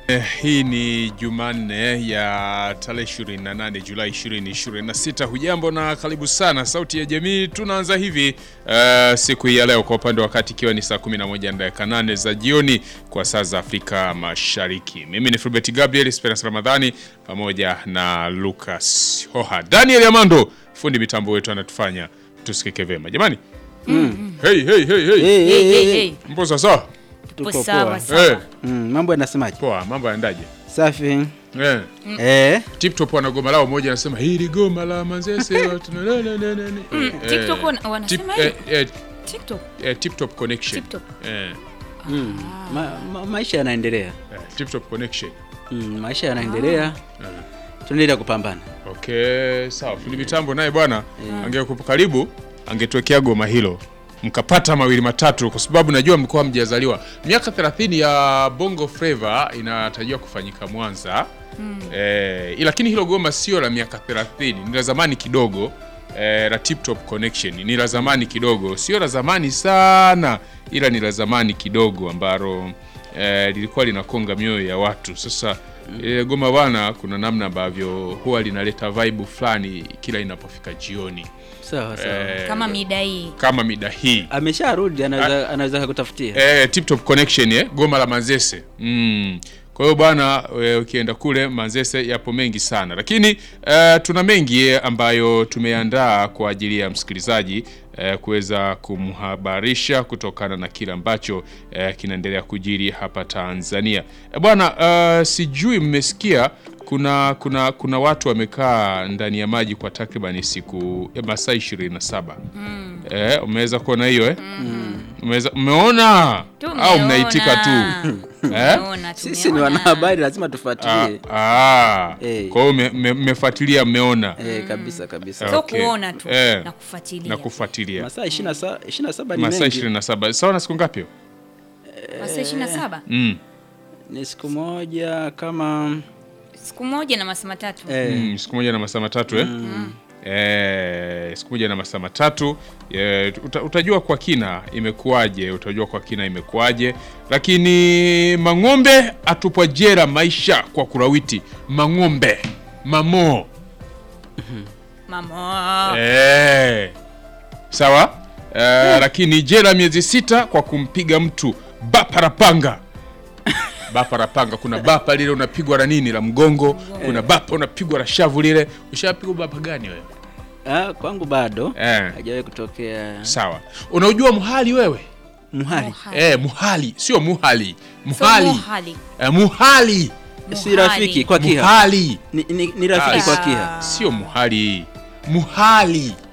Eh, hii ni Jumanne ya tarehe 28 Julai 2026. Hujambo na karibu sana Sauti ya Jamii. Tunaanza hivi uh, siku hii ya leo kwa upande wa wakati ikiwa ni saa 11 na dakika 8 za jioni kwa saa za Afrika Mashariki. Mimi ni Fulbert Gabriel Esperance Ramadhani pamoja na Lucas Hoha. Daniel Amando fundi mitambo wetu anatufanya tusikike vema. Jamani. Mm. Hey, hey, hey, hey. Hey, hey, hey, hey. Mpo sasa? Tuko Tupo sawa poa. sawa. Eh, Mm, mambo yanasemaje? poa, mambo yaendaje? Safi. Eh. Eh, TikTok wana goma lao moja anasema hili goma la Manzese watu na- na- na- na- na- na- Mm, eh, TikTok wana- wanasema tip- hivi? eh, eh, TikTok. eh, TikTok connection. TikTok. Eh, mm, ma, ma, maisha yanaendelea. eh, TikTok connection. Mm, maisha yanaendelea. Tunaendelea kupambana. Okay, sawa. Fundi mitambo naye bwana angekupa karibu angetuwekea goma hilo mkapata mawili matatu, kwa sababu najua mlikuwa mjazaliwa. Miaka 30 ya Bongo Flava inatarajiwa kufanyika Mwanza eh, lakini hilo goma sio la miaka 30, ni la zamani kidogo eh, la Tip Top Connection ni la zamani kidogo, sio la zamani sana, ila ni la zamani kidogo ambalo eh, lilikuwa linakonga mioyo ya watu. Sasa eh, goma bwana, kuna namna ambavyo huwa linaleta vibe fulani kila inapofika jioni Sawa sawa. eh, Kama mida hii. kama mida hii Amesharudi anaweza anaweza kukutafutia. eh, Tip Top Connection eh, goma la Manzese mm. Kwa hiyo bwana, eh, ukienda kule Manzese yapo mengi sana, lakini eh, tuna mengi eh, ambayo tumeandaa kwa ajili ya msikilizaji eh, kuweza kumhabarisha kutokana na kile ambacho eh, kinaendelea kujiri hapa Tanzania. Eh, bwana eh, sijui mmesikia kuna kuna kuna watu wamekaa ndani ya maji kwa takribani siku eh, masaa 27 eh, umeweza kuona hiyo eh? Umeweza umeona Tumeona. au mnaitika tu eh? Tumeona, Sisi ni tumeona. wanahabari lazima Ah, tufuatilie. ah. Eh. Kwa hiyo mme- mme- mmefuatilia mmeona Eh, kabisa kabisa. Sio Okay. kuona tu Eh. na kufuatilia. na kufuatilia Masaa 27 27 ni masaa mengi. 27 sawa na siku ngapi? Masaa 27. mm. Ni siku moja kama Siku moja na masaa matatu. eh, Mm, siku moja na masaa matatu eh? Eh, siku moja na masaa matatu eh, uta, utajua kwa kina imekuwaje, utajua kwa kina imekuwaje. Lakini Mang'ombe atupwa jera maisha kwa kurawiti. Mang'ombe mamo Mama. Eh, sawa eh, lakini jela miezi sita kwa kumpiga mtu baparapanga baparapanga. Kuna bapa lile unapigwa la nini la mgongo, kuna bapa unapigwa la shavu lile. Ushapigwa bapa gani wewe? ah, kwangu bado Eh, hajawahi kutokea sawa. Unaujua muhali wewe? muhali. Muhali. Eh, muhali sio muhali, So muhali muhali. eh, muhali Si rafiki kwa kiha. muhali Ni, ni, ni rafiki Ah, kwa kiha. sio muhali, muhali